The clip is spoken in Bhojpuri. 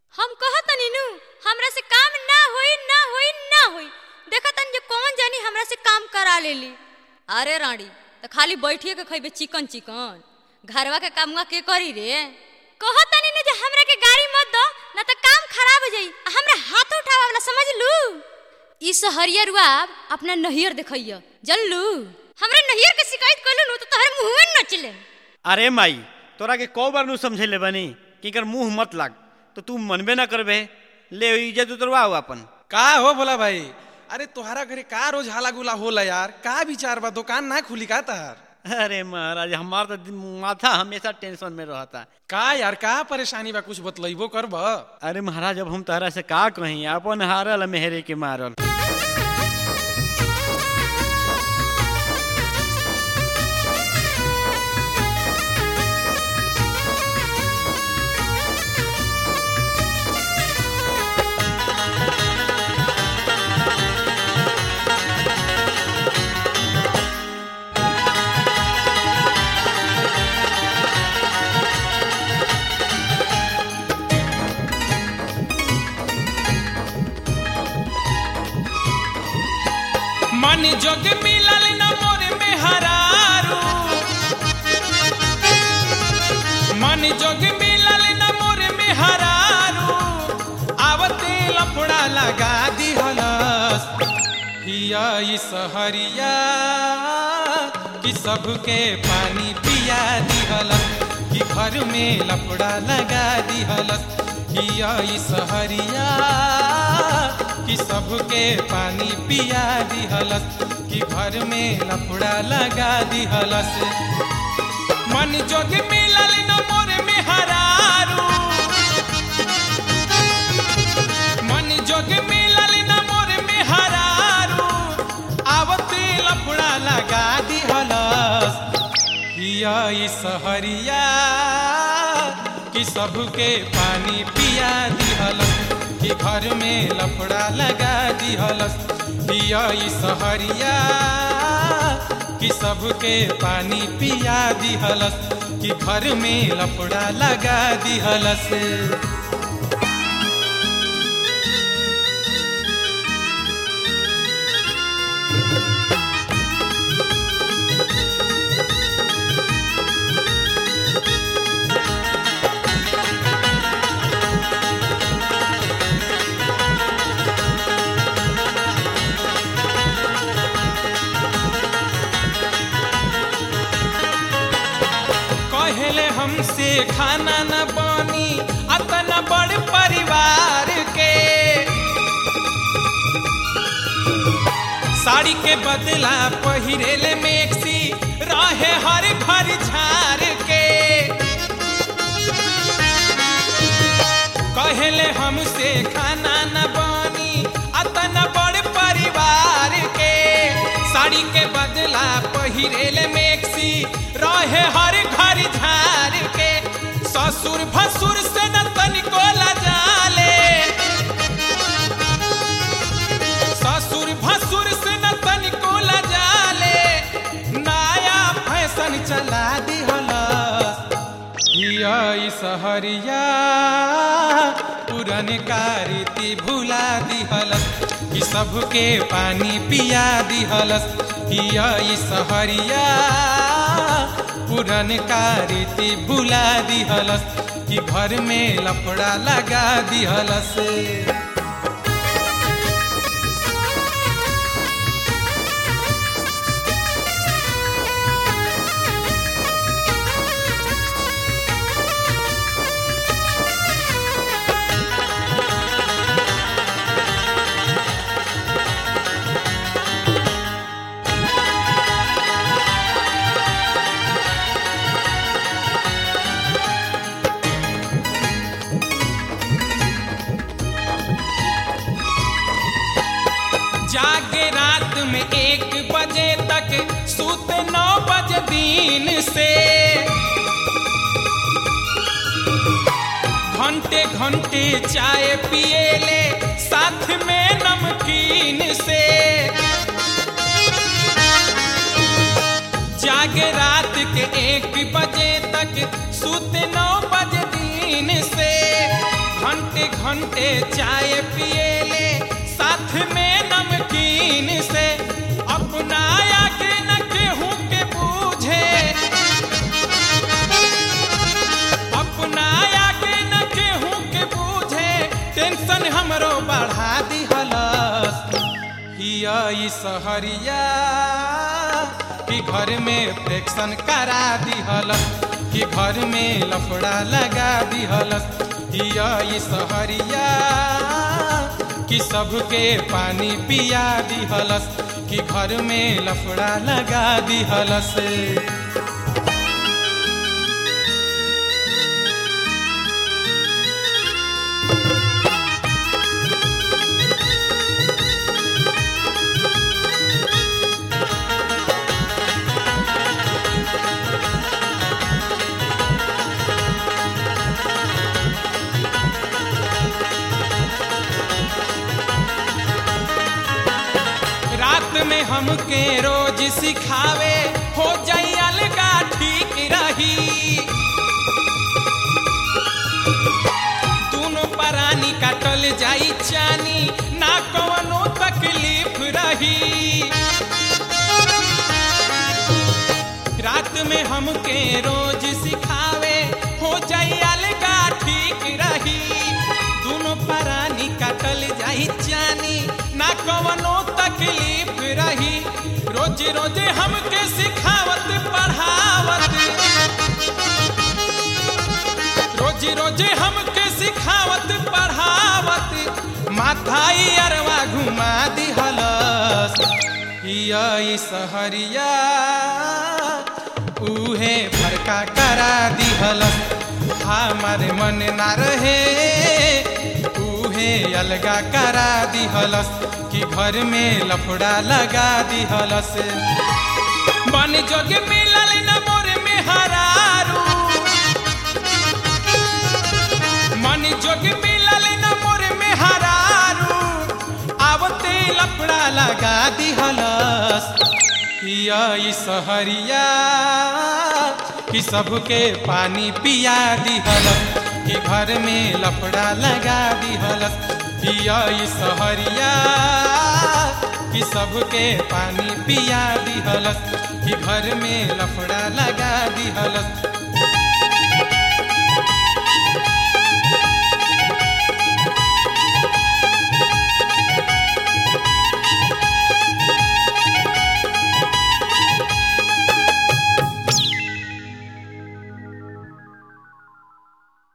हम कहतनी नु हमरा से काम ना होई ना होई ना होई देखतन जे कौन जानी हमरा से काम करा लेली अरे रानी तो खाली बैठिए के खइबे चिकन चिकन घरवा के कामवा के करी रे कहतनी नु जे हमरा के गाड़ी मत दो ना तो काम खराब हो जाई आ हमरा हाथ उठावा ना समझ लू ई सहरिया रुआब अपना नहियर देखइय जल्लू हमरा नहियर के शिकायत कइलू नु तो तोहर मुंह में नचले अरे माई तोरा के कौ बार नु समझेले बनी कि कर मुंह मत लाग तो तू मनबे ना करबे ले इज्जत उतरवाओ अपन का हो बोला भाई अरे तोहरा घरे का रोज हाला गुला होला यार का विचार बा दुकान ना खुली का तहार अरे महाराज हमार तो दिन- माथा हमेशा टेंशन में रहता का यार का परेशानी बा कुछ बतलैबो करब अरे महाराज अब हम तहरा से का कहीं अपन हारल मेहरे के मारल मन जोग मिलल न मोर में हरारू मन जोग मिलल न मोर में हरारू आवते लफड़ा लगा दिहलस हिया ई सहरिया कि सबके पानी पिया दिहलस कि घर में लफड़ा लगा दिहलस हिया ई सहरिया कि सबके पानी पिया दिहलस कि घर में लफड़ा लगा दिहलस मन जोग मिलल न मोर में हरारू मन जोग मिलल न मोर में हरारू आवते लफड़ा लगा दिहलस हिया ई सहरिया कि सबके पानी पिया दिहलस कि घर में लफड़ा लगा दिहलस हिया ई सहरिया कि सबके पानी पिया दिहलस कि घर में लफड़ा लगा दिहलस कहले हमसे खाना न बनी अतना बड़ परिवार के साड़ी के बदला पहिरेले मेक्सी रहे हर घर झार के कहले हमसे खाना न बनी अतना बड़ परिवार के साड़ी के बदला पहिरेले मेक्सी रहे हर घर झार के ससुर भसुर से न तनिको लजाले ससुर भसुर से न तनिको लजाले नया फैशन चला दिहलस हिया ई सहरिया पुरन रीति भुला दिहलस कि सबके पानी पिया दिहलस हिया ई सहरिया पुरन रीति भुला दिहलस कि घर में लफड़ा लगा दिहलस जागे रात में एक बजे तक सूते नौ बजे दिन से घंटे घंटे चाय पिए ले साथ में नमकीन से जागे रात के एक बजे तक सूते नौ बजे दिन से घंटे घंटे घंटे चाय पिएले साथ में नमकीन से अपनाया के न केहू के बूझे अपनाया के न केहू के बूझे टेंशन हमरो बढ़ा दिहलस हिया ई सहरिया कि घर में प्रेक्शन करा दिहलस कि घर में लफड़ा लगा दिहलस हिया ई सहरिया कि सबके पानी पिया दिहलस कि घर में लफड़ा लगा दिहलस रात में हमके रोज सिखावे हो जाई अलगा ठीक रही दोनों परानी काटल जाई चानी ना कवनो तकलीफ रही रात में हमके रोज सिखावे हो जाई अलगा ठीक रही दोनों परानी काटल जाई जानी ना कवनो तकलीफ रही रोज रोज हमके सिखावत पढ़ावत रोज रोज हमके सिखावत पढ़ावत माथाई अरवा घुमा दिहलस हिया ई सहरिया उहे फरका करा दिहलस हमारे मन ना रहे उहे अलगा करा दिहलस कि घर में लफड़ा लगा दिहलस मन जोग मिलल न मोर में हरारू मन जोग मिलल न मोर में हरारू आवते लफड़ा लगा दिहलस हिया ई सहरिया कि सबके पानी पिया दिहलस कि घर में लफड़ा लगा दिहलस पिया ई सहरिया कि सबके पानी पिया दिहलस कि घर में लफड़ा लगा दिहलस